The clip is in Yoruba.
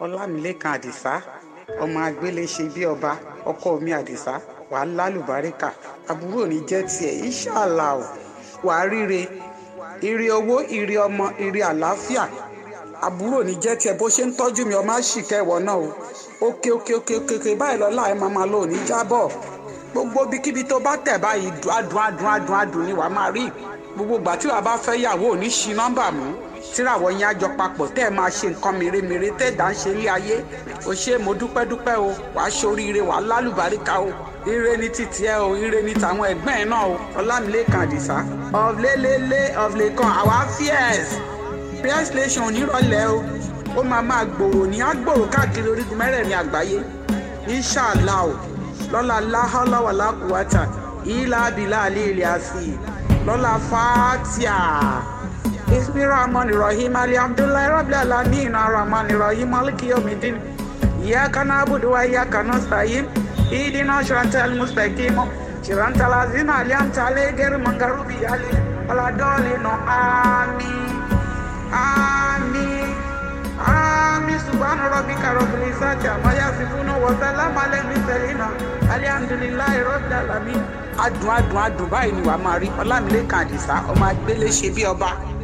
ọlámilẹ́kan àdìsá ọmọ agbélé ṣe bí ọba ọkọ mi àdìsá wàá lálùbáríkà àbúrò ní jẹ́ tiẹ̀ ìṣàlà ò wàá ríre ire owó ire ọmọ ire àlàáfíà àbúrò ní jẹ́ tiẹ̀ bó ṣe ń tọ́jú mi ọmọ àṣìkẹ́ ìwọ náà o òkè òkè òkè òkè òkè báyìí lọ́la ẹ̀ máa máa lò ní jábọ̀ gbogbo bíkíbi tó bá tẹ̀ báyìí adùn adùn adùn adùn ni wàá máa rí gbogbo ìgbà tí wàá bá fẹ́ yàwó ò ní ṣi nọ́mbà mú tíràwọ̀ yín àjọ papọ̀ tẹ́ ẹ máa ṣe nǹkan mèremère tẹ́ ẹ̀ dá ń ṣe ilé ayé o ṣe mo dúpẹ́ dúpẹ́ o wàá ṣoríire wàá lálùbáríkà o ire ní títí ẹ o ire ní tàwọn ẹgbẹ́ ẹ náà o ọlámilẹ́kan àdìsá ọ̀lẹ́lẹ́lẹ́ ọ̀lẹ́kan àwa fíẹ́s prayer station onírọ̀lẹ́ o ó máa máa gbòòrò ní àgbòòrò káàkiri orígun mẹ́rẹ̀ẹ̀rin àgbáyé inṣàlá o lọ́la láhọ́láwàlá kùwátà ìlà abilà àlẹ́ ilẹ̀ àfi lọ́la fàtíà ismi rahman rahim ali abdullahi rabbil alamin rahman rahim maliki yawmiddin iyyaka na'budu wa iyyaka nasta'in ihdina siratal mustaqim siratal ladzina an'amta alaihim ghayril maghdubi alaihim waladdallin amin amin amin subhana rabbika rabbil izzati amma yasifun wa salamun alal mursalin alhamdulillahi rabbil alamin adùn adùn adùn báyìí ni wàá máa rí ọlámilẹ́kan àdìsá ọmọ agbélé ṣe bí ọba